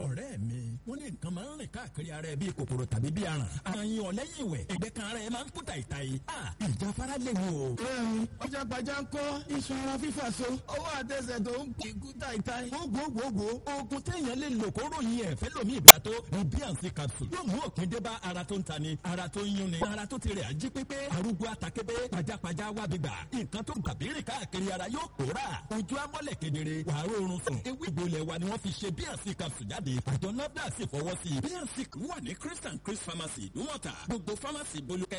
ọ̀rẹ́ mi wọ́n ní nǹkan máa ń rìn káàkiri ara ẹ bíi kòkòrò tàbí bíi aràn àyìn ọ̀lẹ́yìn ìwẹ̀ ẹ̀gbẹ́ kan ara ẹ máa ń kú tàìtàì ìjáfara léwu o. bẹ́ẹ̀ni pajápajá ń kọ́ iṣan ara fífà so ọwọ́ àtẹsẹ̀ tó ń kíkú tàìtàì. gbogbogbò oògùn téèyàn lè lò kó ròyìn ẹ̀ fẹ́ lómi ìgbà tó bíànsì capsule yóò mú òpin dé bá ara tó ń tani ara tó ń yúnni ara tó ti rẹ̀ ají pépé arúgbó àtàkébé pajápajá wá gbígbà nǹkan tó gbàbírì káàkiri ara yóò pòórà ojú amọ́lẹ̀ kedere wàá rọrùn sùn ewé ìgbòlẹ̀ wa ni wọ́n fi ṣe bíànsì capsule jáde àjọ nafdac sì fọwọ́ sí i bíànsì wà ní chris and chris pharmacy ìdúmọ̀tà gbogbo pharmacy bolúkẹ́